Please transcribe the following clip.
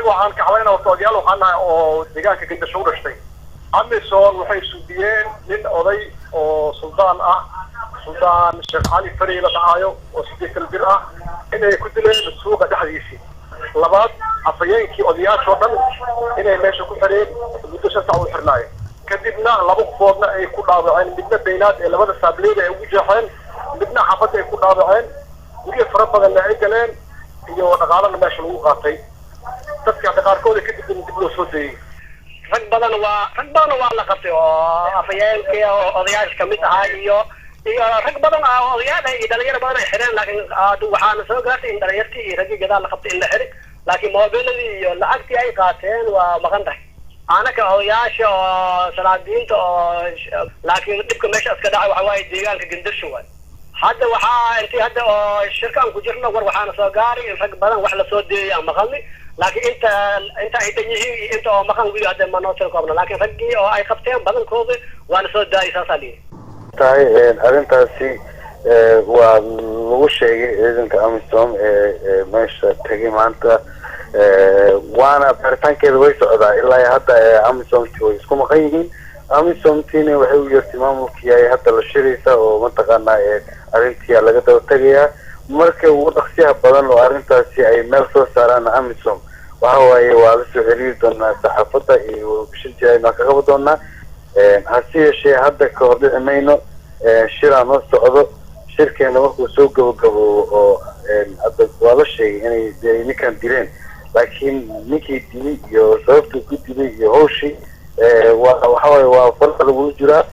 annaga waxaan kacbayna horta odayaal waxaan nahay oo deegaanka gandasho u dhashtay amisom waxay suudiyeen nin oday oo suldaan ah suldaan sheekh cali fari la dhacaayo oo sideetan bir ah inay ku dileen suuqa dhexdiisii labaad afhayeenkii odayaashoo dhan inay meesha ku xidheen muddo shan sac u xirnaayo kadibna laba qofoodna ay ku dhaawaceen midna baynaad ee labada saableyda ay ugu jeexeen midna xafadda ay ku dhaawaceen guryo fara badanna ay galeen iyo dhaqaalana meesha lagu qaatay dadka qaarkooda kadib in dib loo soo dayey rag badan waa rag badan waa la qabtay oo afhayeenkii oo odayaasha kamid ahaa iyo iyo rag badan ah odayaal iyo dhalinyaro badan ay xireen laakiin waxaana soo gaartay in dhalinyartii iyo raggii gadaal la qabtay in la xiri laakiin moobiladii iyo lacagtii ay qaateen waa maqan tahay anaka odayaasha oo salaadiinta oo laakiin dhibka meesha iska dhacay waxa waaye deegaanka gendasho waay hadda waxaa intii hadda oo shirkaan ku jirno war waxaana soo gaaray in rag badan wax lasoo deeyay aan maqalni laakiin inta inta ay dhan yihiin iyo inta oo maqan wili hadda ma noo tiri koobna laakiin raggii oo ay qabteen badankooda waana soo daayay saasaa lihi tahay arrintaasi waa lagu sheegay ciidanka amisom ee meesha tegay maanta waana baaritaankeeda way socdaa ilaa hadda amisomti way isku maqan yihiin amisomtina waxay u yeertay maamulkii ay hadda la shiraysa oo mataqaanaa arrintii laga daba tegayaa marka ugu dhaqsiyaha badan oo arrintaasi ay meel soo saaraan amisom waxa waaye waa la soo xiriiri doonaa saxaafadda iyo warbishin jiraan waa ka qaban doonaa hase yeeshee hadda ka hor dhici mayno shiraan la socdo shirkeena markuu soo gabagaboobo oo hadda waa la sheegay inay ninkan dileen laakiin ninkii dilay iyo sababtuu ku dilay iyo hawshii waa waxawaaye waa farqa lagula jiraa